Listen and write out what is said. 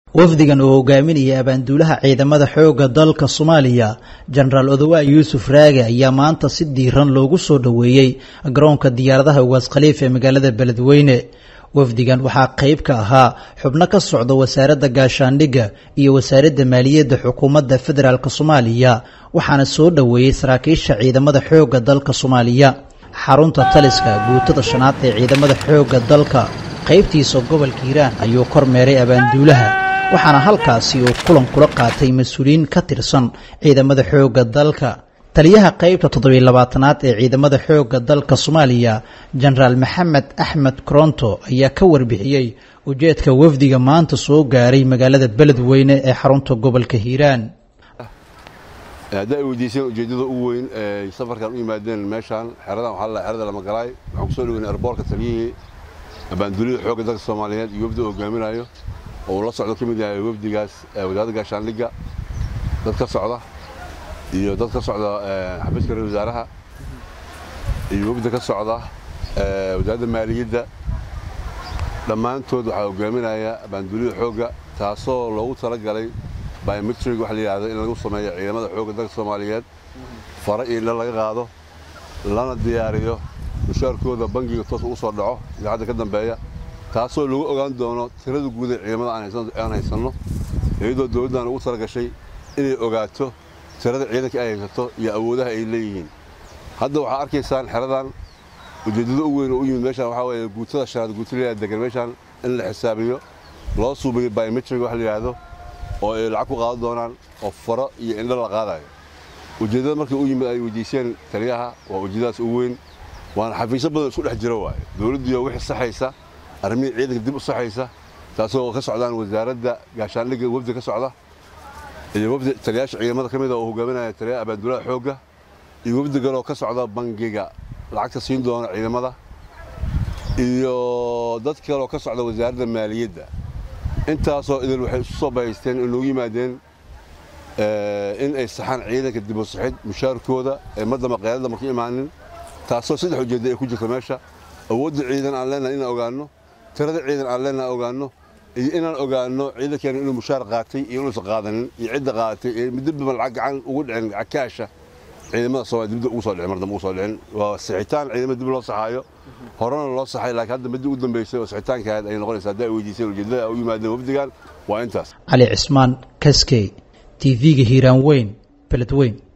wafdigan oo hogaaminaya abaanduulaha ciidamada xoogga dalka soomaaliya jenaraal odowa yuusuf raage ayaa maanta si diiran loogu soo dhoweeyey garoonka diyaaradaha ugaas khaliif ee magaalada beledweyne wafdigan waxaa qayb ka ahaa xubno ka socda wasaaradda gaashaandhigga iyo wasaaradda maaliyadda xukuumadda federaalk soomaaliya waxaana soo dhoweeyey saraakiisha ciidamada xoogga dalka soomaaliya xarunta taliska guutada shanaad ee ciidamada xoogga dalka qaybtiisa gobolka hiiraan ayuu kormeeray abaanduulaha waxaana halkaasi uu kulan kula qaatay mas-uuliyiin ka tirsan ciidamada xoogga dalka taliyaha qaybta toddobiy labaatanaad ee ciidamada xoogga dalka soomaaliya jenaraal maxamed axmed koronto ayaa ka warbixiyey ujeedka wafdiga maanta soo gaaray magaalada beledweyne ee xarunta gobolka hiiraan hadda ay weydiiseen ujeeddada ugu weyn ee safarkan u yimaadeen meeshaan xeradan waxaa la xerada lamagalaay waxaan ku soo dhaweynay arboorka taliyihii abaanduulida xoogga dalka soomaaliyeed iyo wafdi hogaaminayo oo uu la socdo ka mid yahay wafdigaas wasaaradda gaashaandhigga dad ka socda iyo dad ka socda xafiiska ra wasaaraha iyo wafdi ka socda wasaaradda maaliyadda dhammaantood waxaa hogaaminaya abaanduulida xoogga taasoo loogu talagalay biometrig waxa la yidhahdo in lagu sameeyo ciidamada xoogga dalka soomaaliyeed fara iyo indha laga qaado lana diyaariyo mushaarkooda bangiga toos ugu soo dhaco idaacadda ka dambeeya taasoo lagu ogaan doono tirada guud ee ciidamada aan haysanno iyadoo dowladdan ugu talagashay inay ogaato tirada ciidanka ay haysato iyo awoodaha ay leeyihiin hadda waxaa arkaysaan xeradan ujeeddada u weyn oo u yimid meeshaan waxaa weeye guutada shanaad guutalaya degan meeshaan in la xisaabiyo loo suubiyo biometrig wax la yidhaahdo oo ay lacag ku qaadan doonaan oo faro iyo indho la qaadayo ujeeddada markii u yimid ay weydiiseen taliyaha waa ujeeddadaas u weyn waana xafiisyo badan isku dhex jiro waaye dowladdiiyo wixii saxaysa arrimihii ciidanka dib u saxaysa taasoo ka socdaan wasaaradda gaashaandhigga wafdi ka socda iyo wafdi taliyaasha ciidamada ka mida oo hogaaminaya taliyaha abaanduulaha xoogga iyo wafdi galoo ka socda bangiga lacagta siin doona ciidamada iyo dad kaloo ka socda wasaaradda maaliyadda intaasoo idil waxay isu soo bahaysteen oo noogu yimaadeen in ay saxaan ciidanka dib u saxid mushaarkooda ee madama qeylada marka imaanin taasoo saddex ujeedda ay ku jirta meesha awoodda ciidan aan leenahay inaan ogaanno tirada ciidan aan leenahay ogaanno iyo inaan ogaanno ciidankeena inuu mushaar qaatay iyo inuusan qaadanin iyo cidda qaadatay ee middiba lacag gacan ugu dhicin cakaasha ciidamada Soomaaliya dibda ugu soo dhicin mardan ugu soo dhicin waa sixitaan ciidamada dib loo saxaayo horena loo saxay laakiin hadda midda ugu dambeysay oo sixitaankeed ay noqonaysaa hadda ay weydiiseen ujeedada u yimaadeen wafdigan waa intaas cali cismaan kaskey tv-ga hiiraan weyn beledweyn